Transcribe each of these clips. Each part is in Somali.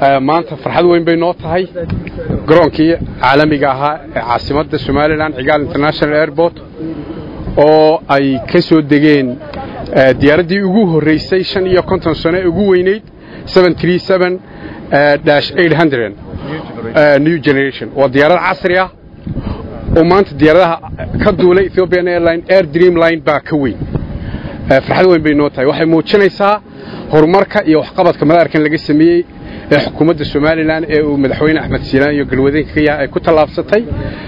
maanta farxad weyn bay noo tahay garoonkii caalamiga ahaa ee caasimadda somalilan cigaal international airport oo ay ka soo degeen diyaaraddii ugu horraysay shan iyo konton sano ee ugu weynayd new generation waa diyaarad casri ah oo maanta diyaaradaha ka duulay ethiopian airline air dream line baa ka weyn farxad weyn bay noo tahay waxay muujinaysaa horumarka iyo waxqabadka madaarkan laga sameeyey ee xukuumadda somalilan ee uu madaxweyne axmed siilaan iyo galwadeenka ka yahay ay ku tallaabsatay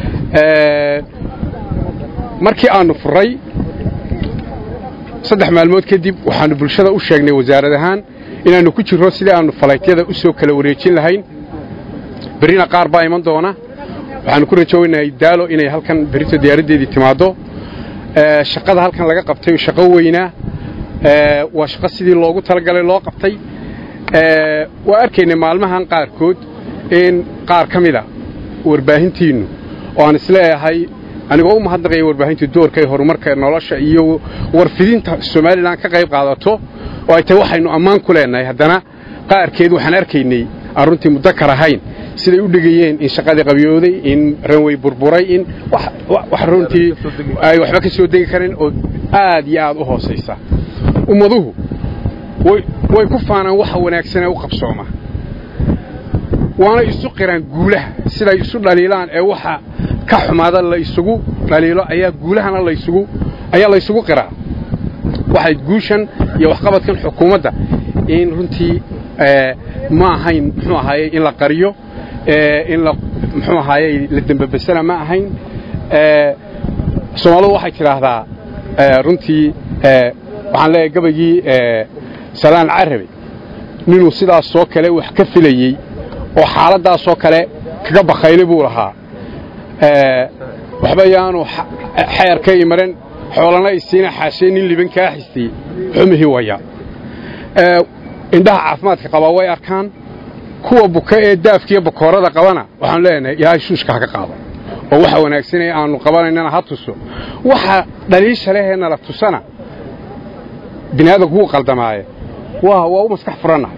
markii aanu furray saddex maalmood kadib waxaanu bulshada u sheegnay wasaarad ahaan inaannu ku jirro sidii aannu falaytyada u soo kala wareejin lahayn berrina qaar baa iman doona waxaannu ku rajoonahay daalo inay halkan berrito diyaaraddeedii timaaddo shaqada halkan laga qabtay shaqo weynaa waa shaqo sidii loogu talagalay loo qabtay waa arkaynay maalmahan qaarkood in qaar ka mida warbaahintiinnu oo aan isleeyahay anigoo u mahadnaqaya warbaahinta doorka ee horumarka nolosha iyo warfidinta somalilan ka qayb qaadato oo ay tahay waxaynu ammaan ku leenahay haddana qaarkeed waxaan arkaynay aan runtii mudakar ahayn siday u dhegayeen in shaqadii qabyooday in ranwey burburay in wax runtii ay waxba ka soo degi karin oo aad iyo aad u hoosaysa ummaduhu way ku faanaan waxa wanaagsanee u qabsooma waana isu qiraan guulaha siday isu dhaliilaan ee waxa ka xumaada la isugu dhaliilo ayaa guulahana laysugu ayaa la ysugu qiraa waxay guushan iyo waxqabadkan xukuumadda in runtii ma ahayn muxuu ahaaye in la qariyo in la muxuu ahaaye la dembabasana ma ahayn soomaalidu waxay tidhaahdaa runtii waxaan leeyahay gabaygii salaan carabi ninuu sidaasoo kale wax ka filayey oo xaaladdaasoo kale kaga bakhaylay buu lahaa waxba yaanu xeer ka imaran xoolana isiina xaashee nin liban kaa xistay xumihii waya indhaha caafimaadka qabaa way arkaan kuwa buka ee daafkiiyo bakoorada qabana waxaanu leenahay ilaahay shuushka ha ka qaado oo waxa wanaagsanee aanu qabanaynana ha tuso waxa dhaliisha lehee nala tusana bini aadamku wuu qaldamaaye waa waa u maskax furannahay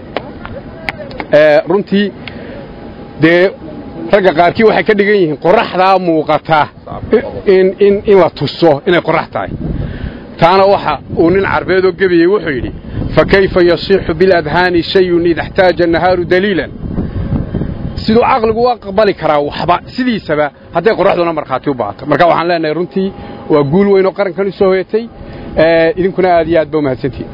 runtii dee ragga qaarkii waxay ka dhigan yihiin qoraxdaa muuqata in la tuso inay qorax tahay taana waxa uu nin carbeedoo gebiyey wuxuu yidhi fakayfa yasiixu biladhaani shayun ida اxtaaja nahaaru daliilan siduu caqligu u aqbali karaa waxba sidiisaba hadday qoraxduna markhaati u baato marka waxaan leenahay runtii waa guul weyn oo qarankan u soo hoyatay idinkuna aad iyo aad ba umahadsantihin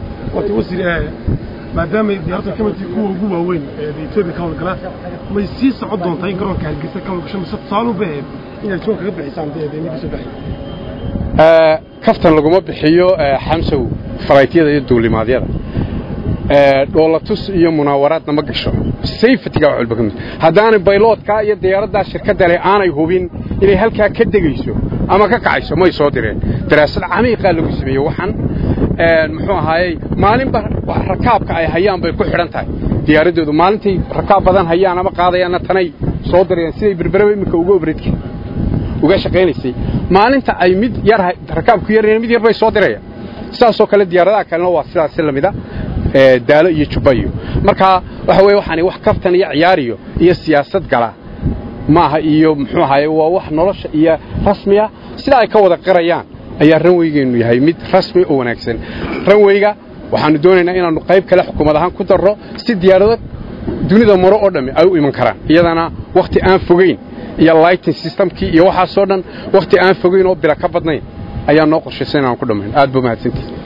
maadaamay diyaarta ka midtii kuwa ugu waaweyn ee etoobiya ka howlgala may sii socon doontaa in garoonka hargeysa ka howlgasho mise tusaale u baheed inaad joon kaga bixisaan deemidii soo baxay kaftan laguma bixiyo xamsow falaytyada iyo duulimaadyada dhoolatus iyo munaawaraadna ma gasho sayfatiga wax walba ka mid haddaanay bayloodkaa iyo diyaaraddaa shirkadda leh aanay hubin inay halkaa ka degayso ama ka kacayso may soo direen daraasad camiiqaa lagu sameeyey waxan muxuu ahaayey maalinba rakaabka ay hayaan bay ku xidhan tahay diyaaraddoodu maalintay rakaab badan hayaan ama qaadayaanna tanay soo dirayaan siday berberaba iminka uga obradka uga shaqaynaysay maalinta ay mid yar rakaabku yarayaan mid yar bay soo dirayaan sidaasoo kale diyaaradaha kalena waa sidaasi lamida daalo iyo jubbayo marka waxa weye waxaani wax kaftan iyo ciyaariyo iyo siyaasad gala maaha iyo muxuu ahaye waa wax nolosha iyo rasmiya sidaa ay ka wada qirayaan ayaa ranweygeennu yahay mid rasmi oo wanaagsan ranweyga waxaannu doonaynaa inaannu qayb kale xukuumad ahaan ku darro si diyaarado dunida maro oo dhammi ay u iman karaan iyadana wakhti aan fogayn iyo lighting systemkii iyo waxaasoo dhan wakhti aan fogayn oo bila ka badnayn ayaa noo qorshaysan inaan ku dhammayn aad ba mahadsantihi